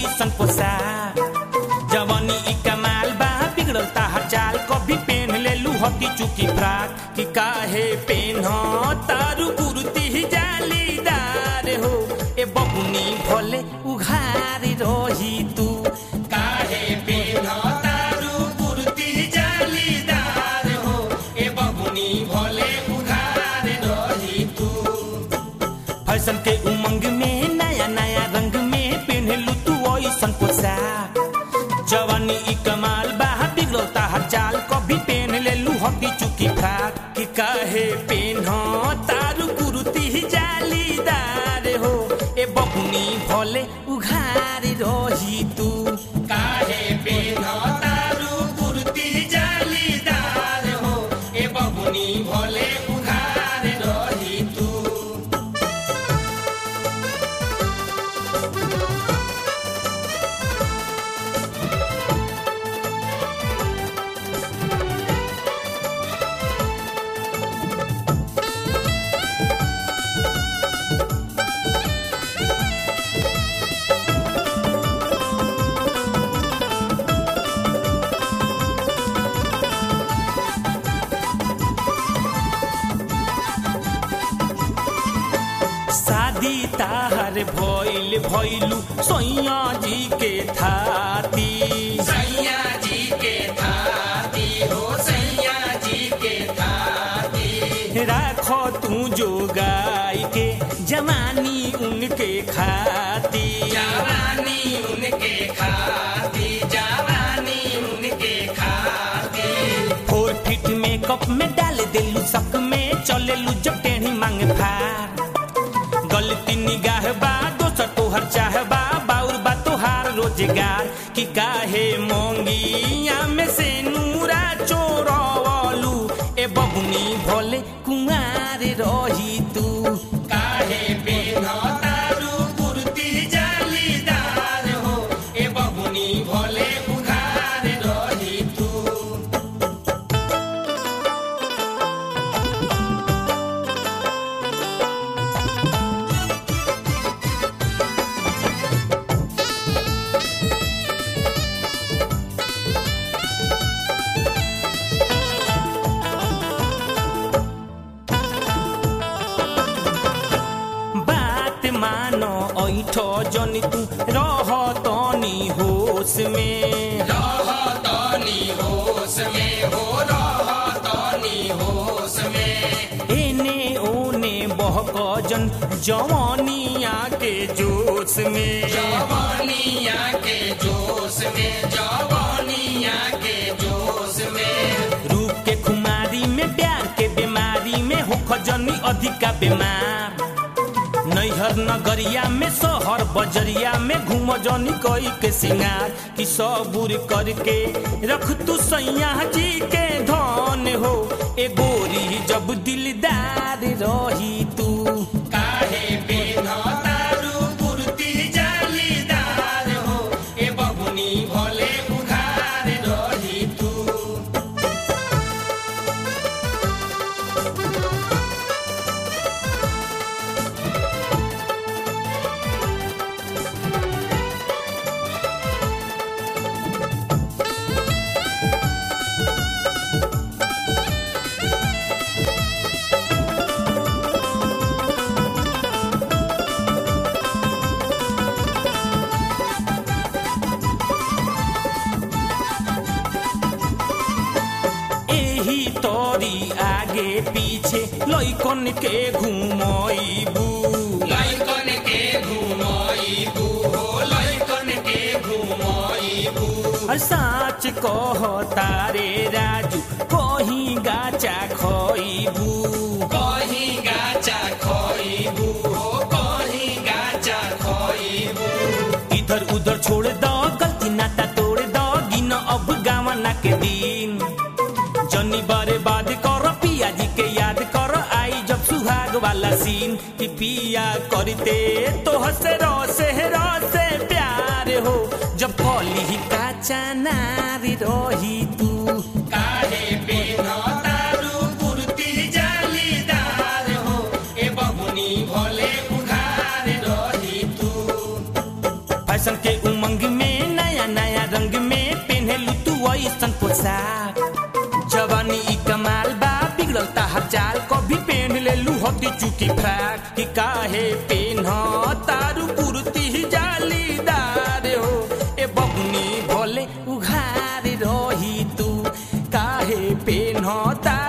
ओइसन पोशाक जवानी ई कमाल बा बिगड़ल ताहर चाल कभी पेन ले लू हकी चुकी फ्राक कि काहे पेन तारू कुर्ती जालीदार हो ए बबुनी भले उघार रही तू काहे पेन तारू कुर्ती जालीदार हो ए बबुनी भले उघार रही तू फैशन के उमंग में नया नया रंग में पहनलू तू ओइसन पोशाक जवानी ई कमाल बा बिगड़ता हर चाल कभी पहन ले लू हकी चुकी फ्राक कि काहे पेन तारू कुर्ती जालीदार हो ए बबुनी भले उघार रही तू काहे पेन तारू कुर्ती जालीदार हो ए बबुनी भले उघार रही तू शादी ताहर भइल भइलू सैया जी के थाती सैया जी के थाती हो सैया जी के थाती राखो तू जो गाय के जवानी उनके खाती जवानी उनके खाती जवानी उनके खाती फोर फिट मेकअप में डाल देलू सक में चलेलू जब टेढ़ी मांग फार गलती निगाह बा दोसर तोहर चाह बा बाउर बा तोहार रोजगार कि काहे मोंगिया में से नूरा चोरवलू ए बबुनी भोले कुमार रही तू काहे पेन तारू कुर्ती जालीदार हो ए बबुनी भोले उघार रही तू बात मानो ऐठ जनी तू रह तनी होश में रह तनी होश में हो रह तनी होश में एने ओने बहक जन जवानिया के जोश में जवानिया के जोश में जवानिया के जोश में रूप के खुमारी में प्यार के बीमारी में हो खजनी अधिका बीमार नैहर नगरिया में शहर बजरिया में घूम जनी कई के सिंगार कि सबूर करके रख तू सैया जी के धन हो ए गोरी जब दिलदार रही तू काहे पेन तारू कुर्ती जालीदार हो ए बबुनी भले उघार रही तू एही तोरी आगे पीछे लइकन के घुमइबू लइकन के घुमइबू हो लइकन के घुमइबू साच कह तारे राजू कहीं गाचा खइबू कहीं गाचा खइबू हो कहीं गाचा खइबू इधर उधर छोड़ दो गलती नाता तोड़ दो गिन अब गावना के दिन जनी बारे बाद कर पिया जी के याद कर आई जब सुहाग वाला सीन कि पिया करते तो हसे रोसे रोसे प्यार हो जब कली काचा नारी रही तू काहे पेन तारू कुर्ती जालीदार हो ए बबुनी भोले उघार रही तू फैशन के उमंग साफ जवानी ई कमाल बा बिगड़ल ताहर चाल कभी पेन ले लू हती चुकी फ्राक कि काहे पेन तारू कुर्ती जालीदार हो ए बबुनी भोले उघार रही तू काहे पेन तारू